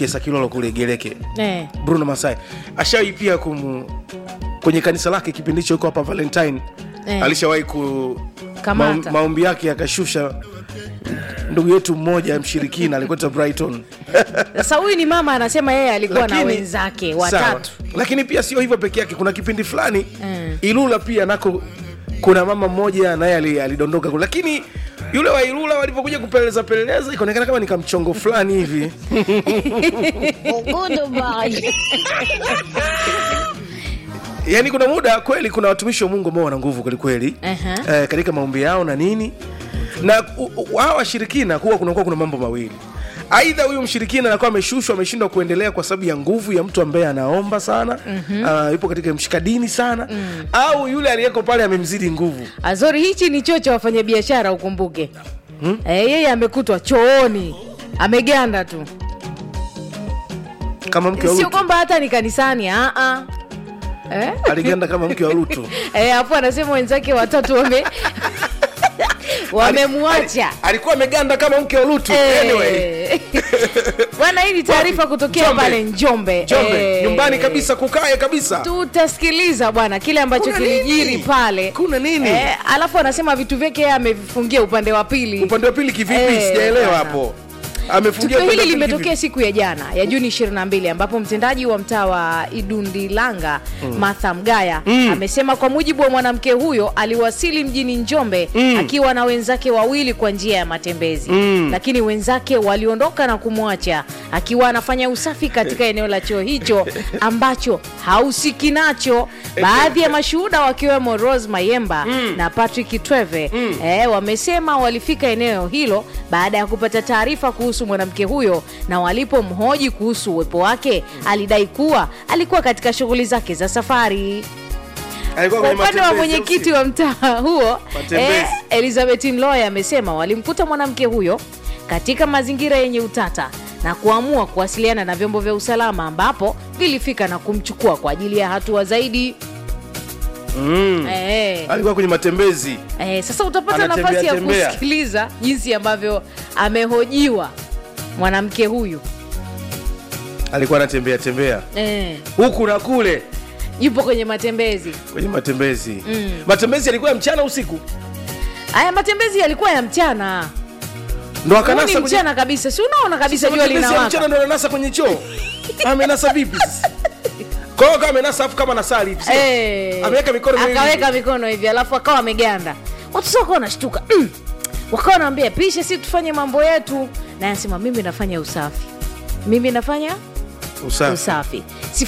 kiesa kilolo kule gereke eh. bruno masai ashawahi pia kum kwenye kanisa lake kipindi hicho iko hapa valentine Eh. alishawahi ku Kamata. maum- maombi yake yakashusha ndugu yetu mmoja mshirikina alikwenda brighton sasa huyu ni mama anasema yeye alikuwa na Lakini- wenzake sawa. watatu lakini pia sio hivyo peke yake kuna kipindi fulani Mm. ilula pia nako kuna mama mmoja naye ali- alidondoka kule lakini yule wa ilula walivyokuja kupeleleza peleleza ikaonekana kama ni kamchongo fulani hivi yaani kuna muda kweli kuna watumishi wa mungu ambao wana nguvu kwelikweli Aha. eh, katika maombi yao na nini na u- u- hawa washirikina kuwa kunakuwa kuna mambo mawili aidha huyu mshirikina anakuwa ameshushwa ameshindwa kuendelea kwa sababu ya nguvu ya mtu ambaye anaomba sana mm-hmm. uh, yupo katika mshikadini sana mm. au yule aliyeko pale amemzidi nguvu azori hichi ni choo cha wafanyabiashara ukumbuke hmm? e, yeye amekutwa chooni ameganda tu kama mke wa sio lutu kwamba hata ni kanisani aa eh? aliganda kama mke wa lutu Eh, hapo anasema wenzake watatu wame wamemwacha Ali- alikuwa ameganda kama mke wa lutu anyway Eh. bwana hii ni taarifa Wapi? kutokea Njombe. pale njombe Njombe Eh. nyumbani kabisa kukae kabisa tutasikiliza bwana kile ambacho Kuna kilijiri nini? pale Kuna nini? eh, alafu anasema vitu vyake yeye amevifungia upande wa pili upande wa pili kivipi Eh, sijaelewa bwana. hapo amefungia tukio upande hili wa pili limetokea siku ya jana ya juni 22 ambapo mtendaji wa mtaa wa idundilanga mm. martha mgaya mm. amesema kwa mujibu wa mwanamke huyo aliwasili mjini njombe mm. akiwa na wenzake wawili kwa njia ya matembezi mm. lakini wenzake waliondoka na kumwacha akiwa anafanya usafi katika eneo la choo hicho ambacho hausiki nacho baadhi ya mashuhuda wakiwemo rose mayemba mm. na patrick tweve mm. eh, wamesema walifika eneo hilo baada ya kupata taarifa kuhusu mwanamke huyo na walipomhoji kuhusu uwepo wake alidai kuwa alikuwa katika shughuli zake za safari Alikuwa kwa kwenye upande wa matembezi, mwenyekiti au wa mtaa huo Matembezi. eh, elizabeth mloya amesema walimkuta mwanamke huyo katika mazingira yenye utata na kuamua kuwasiliana na vyombo vya usalama ambapo vilifika na kumchukua kwa ajili ya hatua zaidi sio? Mm. eh, alikuwa kwenye matembezi eh, sasa utapata Anatembea nafasi ya tembea. kusikiliza jinsi ambavyo amehojiwa mwanamke huyu alikuwa anatembea tembea eh, huku na kule yupo kwenye matembezi kwenye matembezi Mm. matembezi yalikuwa ya mchana usiku haya matembezi yalikuwa ya mchana ndo Huu akanasa ni kwenye- mchana kabisa si unaona kabisa Sasa jua matembezi ya linawaka mchana ndo ananasa kwenye choo amenasa vipi sasa? kwa hiyo kama amenasa afu kama nasali hivi sio? Eh, ameweka mikono miwili akaweka hivi. mikono hivi alafu akawa ameganda watu sasa wakawa wanashtuka mm. wakawa wanaambia pishe si tufanye mambo yetu na anasema mimi nafanya usafi mimi nafanya usafi usafi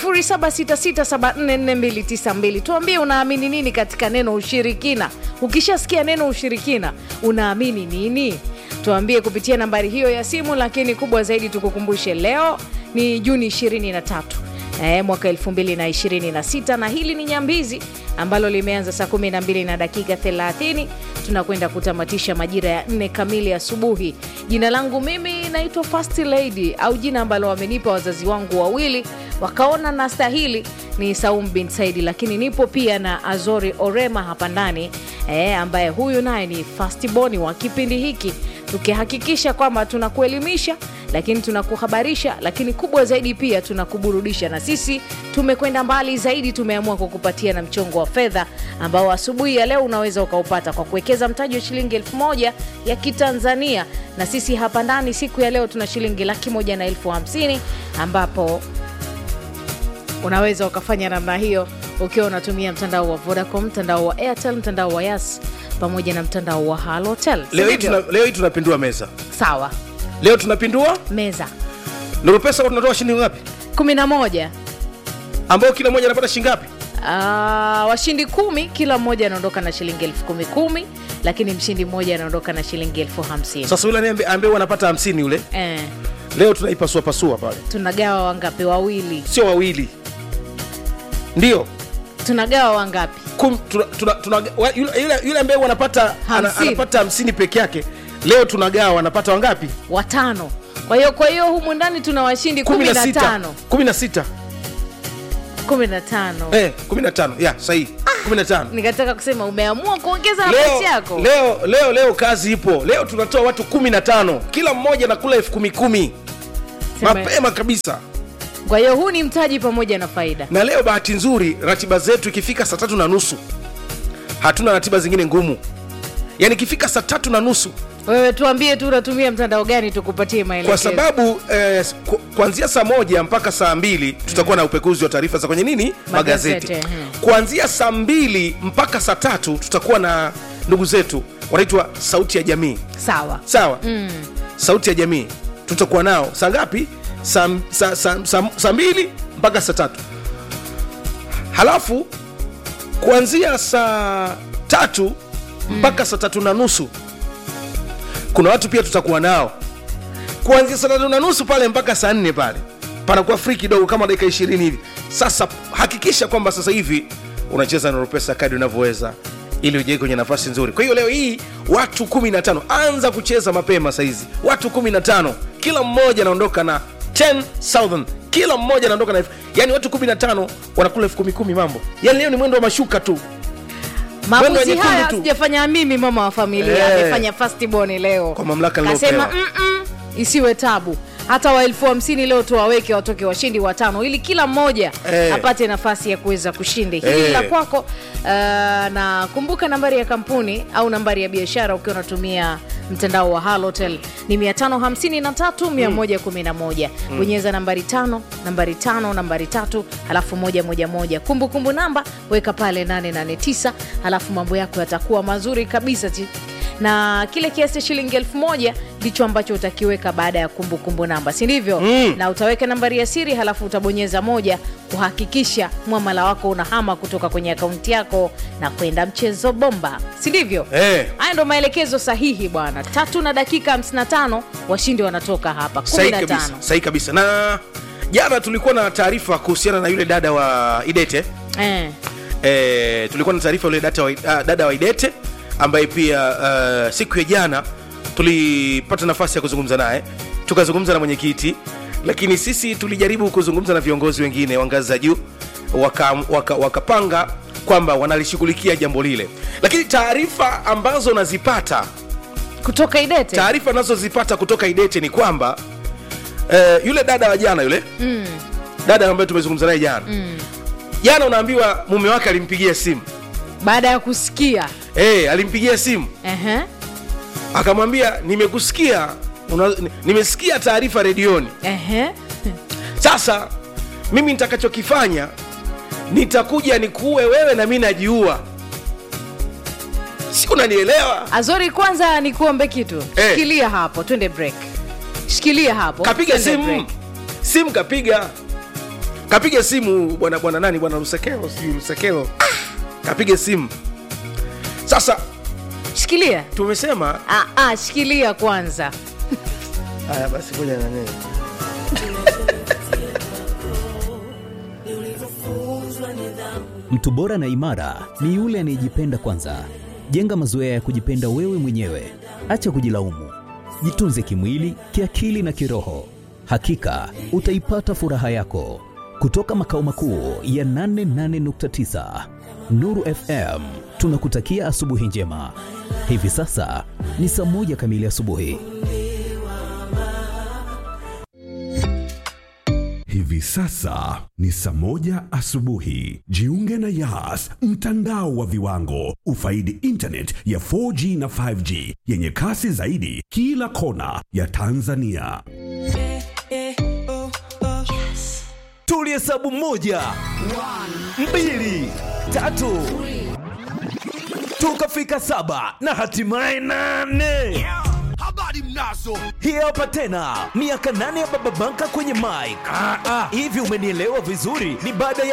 0766744292 tuambie unaamini nini katika neno ushirikina ukishasikia neno ushirikina unaamini nini tuambie kupitia nambari hiyo ya simu lakini kubwa zaidi tukukumbushe leo ni juni 23 E, mwaka 226 na hili ni nyambizi ambalo limeanza saa 12 na dakika 30 tunakwenda kutamatisha majira ya 4 kamili asubuhi jina langu mimi naitwa fast lady au jina ambalo wamenipa wazazi wangu wawili wakaona na stahili ni saum bin saidi lakini nipo pia na azori orema hapa ndani e, ambaye huyu naye ni fastboni wa kipindi hiki tukihakikisha kwamba tunakuelimisha lakini tunakuhabarisha lakini kubwa zaidi pia tunakuburudisha na sisi tumekwenda mbali zaidi tumeamua kukupatia na mchongo wa fedha ambao asubuhi ya leo unaweza ukaupata kwa kuwekeza mtaji wa shilingi elfu moja ya kitanzania na sisi hapa ndani siku ya leo tuna shilingi laki moja na elfu hamsini ambapo unaweza ukafanya namna hiyo ukiwa unatumia mtandao wa vodacom mtandao wa airtel mtandao wa yas pamoja na mtandao wa halotel leo hii tuna- leo hii tunapindua meza sawa leo tunapindua meza nuru pesa kwa tunatoa shilingi ngapi 11 ambao kila mmoja anapata shilingi ngapi Ah, washindi kumi kila mmoja anaondoka na shilingi elfu kumi kumi lakini mshindi mmoja anaondoka na shilingi elfu hamsini sasa yule anaye- ambaye wanapata hamsini yule eh, leo tunaipasua pasua pale tunagawa wangapi wawili sio wawili ndio tunagawa wangapi Kum- tuna- tuna- tuna- wa- yule- yule yule ambaye wanapata ana, Hamsini. anapata hamsini peke yake leo tunagawa wanapata wangapi watano kwa hiyo kwa hiyo humu ndani tuna washindi kumi kumi na na sita tano kumi na sita kumi na tano eh, kumi na tano ya sahihi kumi na tano nikataka kusema umeamua kuongeza leo, nafasi yako leo leo leo kazi ipo leo tunatoa watu kumi na tano kila mmoja nakula elfu kumi kumi Sema- mapema kabisa kwa hiyo huu ni mtaji pamoja na faida na leo bahati nzuri ratiba zetu ikifika saa tatu na nusu hatuna ratiba zingine ngumu yaani ikifika saa tatu na nusu wewe tuambie tu unatumia mtandao gani tukupatie maelekezo kwa sababu eh, ku- kuanzia saa moja mpaka saa mbili tutakuwa na upekuzi wa taarifa za kwenye nini magazeti, Magazeti, mhm. kuanzia saa mbili mpaka saa tatu tutakuwa na ndugu zetu wanaitwa sauti ya jamii sawa sawa mm. sauti ya jamii tutakuwa nao saa ngapi saa sa, sa, sa, sa mbili mpaka saa tatu halafu kuanzia saa tatu mpaka saa tatu na nusu kuna watu pia tutakuwa nao kuanzia saa tatu na nusu pale mpaka saa nne pale panakuwa free kidogo kama dakika ishirini hivi sasa hakikisha kwamba sasa hivi unacheza na pesa kadi unavyoweza ili ujei kwenye nafasi nzuri kwa hiyo leo hii watu 15 anza kucheza mapema sahizi watu 15 kila mmoja anaondoka na 10000 kila mmoja anaondoka na elfu- yani watu 15 wanakula elfu kumi kumi mambo yani leo ni mwendo wa mashuka tu Mwendo wa maamuzi nyekundu haya tu. sijafanya mimi mama wa familia Eh. amefanya fastborn leo Kwa mamlaka kasema niliopewa. "Mm-mm, isiwe tabu hata wa elfu hamsini leo tuwaweke watoke washindi watano ili kila mmoja Eh. apate nafasi ya kuweza kushinda hili Eh. la kwako uh, na kumbuka nambari ya kampuni au nambari ya biashara ukiwa unatumia mtandao wa halotel ni 553111 bonyeza nambari tano nambari tano nambari tatu halafu moja moja moja kumbukumbu namba weka pale 889 halafu mambo yako yatakuwa mazuri kabisa Chi- na kile kiasi cha shilingi elfu moja ndicho ambacho utakiweka baada ya kumbukumbu namba si ndivyo mm. na utaweka nambari ya siri halafu utabonyeza moja kuhakikisha mwamala wako unahama kutoka kwenye akaunti yako na kwenda mchezo bomba si ndivyo Eh. haya ndo maelekezo sahihi bwana tatu na dakika 55 washindi wanatoka hapa sahi 15 kabisa sahi kabisa na jana tulikuwa na taarifa kuhusiana na yule dada wa idete eh. e, tulikuwa na taarifa yule dada wa, uh, dada wa idete ambaye pia uh, siku ya jana tulipata nafasi ya kuzungumza naye tukazungumza na mwenyekiti lakini sisi tulijaribu kuzungumza na viongozi wengine wa ngazi za juu wakapanga waka, wakapanga kwamba wanalishughulikia jambo lile lakini taarifa ambazo nazipata kutoka idete taarifa nazozipata kutoka idete ni kwamba eh, yule dada wa jana yule mm. dada ambaye tumezungumza naye jana mm. jana unaambiwa mume wake alimpigia simu baada ya kusikia hey, alimpigia simu Ehe. akamwambia nimekusikia una, ni- nimesikia taarifa redioni Ehe. sasa mimi nitakachokifanya nitakuja nikuue wewe na mi najiua si unanielewa azori kwanza nikuombe kitu Eh. shikilia hapo twende break shikilia hapo kapiga twende simu break. simu kapiga kapiga simu bwana bwana nani bwana lusekelo sijui lusekelo kapiga simu sasa shikilia tumesema ah, ah, shikilia kwanza haya basi ngoja nani Mtu bora na imara ni yule anayejipenda kwanza. Jenga mazoea ya kujipenda wewe mwenyewe, acha kujilaumu. Jitunze kimwili, kiakili na kiroho. Hakika utaipata furaha yako. Kutoka makao makuu ya 88.9 Nuru FM, tunakutakia asubuhi njema. Hivi sasa ni saa moja kamili asubuhi. Hivi sasa ni saa moja asubuhi. Jiunge na Yas, mtandao wa viwango. Ufaidi internet ya 4G na 5G yenye kasi zaidi kila kona ya Tanzania. tulihesabu moja mbili tatu tukafika saba na hatimaye nane habari mnazo hii hapa tena miaka nane ya baba banka kwenye mike hivi umenielewa vizuri ni baada ya